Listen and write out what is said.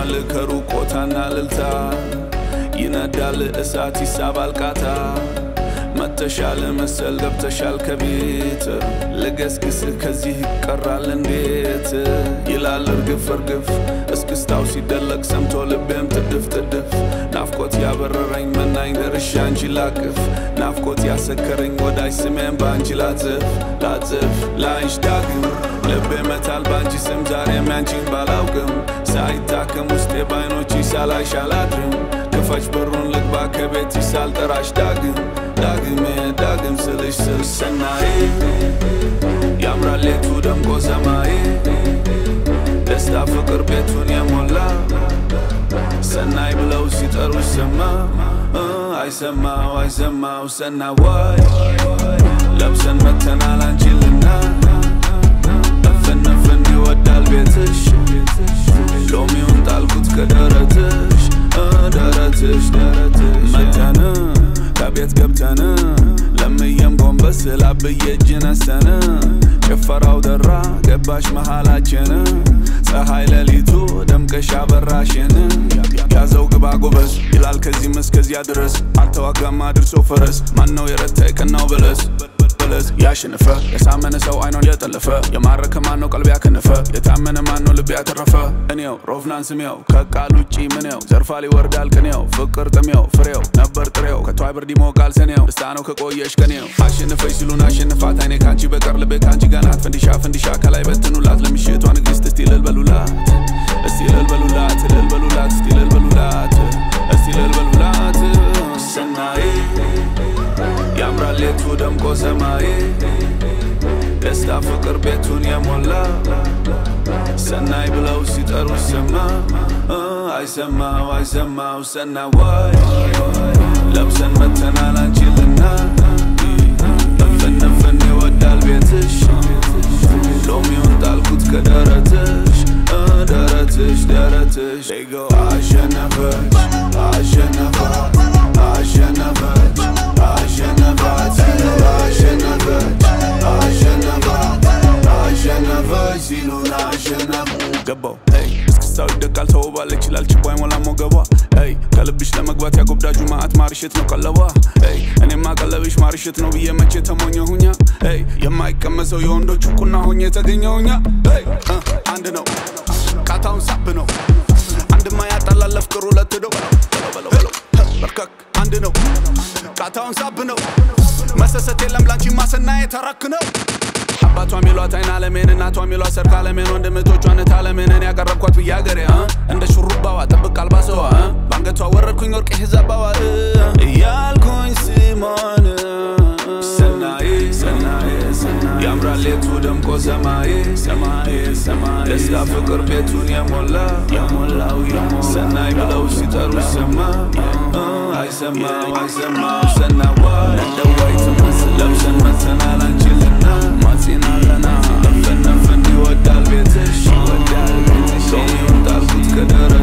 ይሰማል ከሩቅ ቆታና ልልታ ይነዳል እሳት ይሳባል ቃታ መተሻል መሰል ገብተሻል ከቤት ልገስግስህ ከዚህ ይቀራል እንዴት ይላል እርግፍ እርግፍ እስክስታው ሲደለቅ ሰምቶ ልቤም ጥድፍ ጥድፍ ናፍቆት ያበረረኝ መናኝ ደርሻ አንቺ ላቅፍ ናፍቆት ያሰከረኝ ወዳጅ ስሜን በአንቺ ላጽፍ ላጽፍ ላይሽ ዳግም ልቤ መታል በአንቺ ስም ዛሬም ያንቺን ባላውቅም ሳይታከም ውስጤ ባይኖች ሳላይሽ አላድርም ክፈች በሩን ልግባ ከቤት ሳልጠራሽ ዳግም ዳግም ዳግም ስልሽ ስል ሰናይ ያምራል ሌቱ ደምቆ ሰማይ ደስታ ፍቅር ቤቱን የሞላ ሰናይ ብለው ሲጠሩሽ ሰማ አይሰማው አይሰማው ሰና ዋይ ለብሰን መተናል አንችልና ነፍን ነፍን ይወዳል ቤትሽ ሎሚውን ጣልኩት ከደረትሽ ደረትሽ ደረትሽ መተን ከቤት ገብተን ለምየም ጎንበስ ላብዬ እጅ ነሰን ጭፈራው ደራ ገባሽ መሃላችን ፀሐይ ሌሊቱ ደምቀሽ አበራሽን ያዘው ግባ ጎበዝ ይላል ከዚህም እስከዚያ ድረስ አልተዋጋም አድርሶ ፈረስ ማነው የረታ የቀናው በለስ በለስ ያሸነፈ የሳመነ ሰው አይኗን የጠለፈ የማረከ ማነው ቀልብ ያከነፈ የታመነ ማነው ልብ ያተረፈ እኔው ሮፍናን ስሜው ከቃል ውጪ ምኔው ዘርፋ ሊወርዳል ቅኔው ፍቅር ጥሜው ፍሬው ነበር ጥሬው ከቷይ ብርድ ይሞቃል ሰኔው ደስታ ነው ከቆየሽ ከኔው አሸነፈች ሲሉን አሸንፋት አይኔ ካንቺ በቀር ልቤ ካንቺ ጋናት ፈንዲሻ ፈንዲሻ ከላይ በትኑላት ለምሽቷ ንግስት እስቲ እልል በሉላት እስቲ እልል በሉላት እልል በሉላት እስቲ እልል በሉላት እስቲ እልል በሉላት ሰናይ ያምራል ሌቱ ደምቆ ሰማይ ደስታ ፍቅር ቤቱን የሞላ ሰናይ ብለው ሲጠሩ ሰማ አይሰማው አይሰማው ሰና ዋይ ለብሰን መተናል አንችልና ነፍን ነፍን ይወዳል ቤትሽ ሎሚውን ጣልኩት ከደረትሽ ደረትሽ ደረትሽ አሸነፈች አሸነፈች አሸነፈች አሸነፈች አሸነፈች አሸነፈች አሸነፈች ሲሉን አሸነፉ ገባው እስክስታው ይደቃል ተውባለች ይላል ችቦ አይሞላም ወገቧ ይ ከልብሽ ለመግባት ያጎብዳጁ ማአት ማርሸት ነው ቀለቧ ይ እኔማ ቀለብሽ ማርሸት ነው ብዬ መቼ ተሞኘሁኛ ይ የማይቀመሰው የወንዶች ቁና ሆኜ የተገኘሁኛ ይ አንድ ነው ቃታውን ሳብ ነው አንድማ ያጣላል ለፍቅር ሁለት ነው በርከክ አንድ ነው ቃታውን ሳብ ነው መሰሰት የለም ላንቺ ማሰና የተረክ ነው አባቷ ሚሏት አይን አለሜን እናቷ ሚሏት ሰርክ አለሜን ወንድምቶቿን ታለሜንን ያቀረብኳት ብዬ አገሬ እንደ ሹሩባዋ ጥብቅ አልባሰዋ በአንገቷ ወረድኩኝ ወርቅ ሂዛባዋ እያልኩኝ ሲሞን ሰናይ ሰናይ ያምራል ሌቱ ደምቆ ሰማይ ሰማይ ሰማይ ደስታ ፍቅር ቤቱን የሞላ የሞላው ሰናይ ብለው ሲጠሩ ሰማ አይሰማው አይሰማው ሰናዋ እንደዋይ ትመስል ለብሰን መተናል አንችልና ማጺናለና ነፍን ነፍን ይወዳል ቤትሽ ይወዳል ቤትሽ ሎሚውን ጣልኩት ከደረ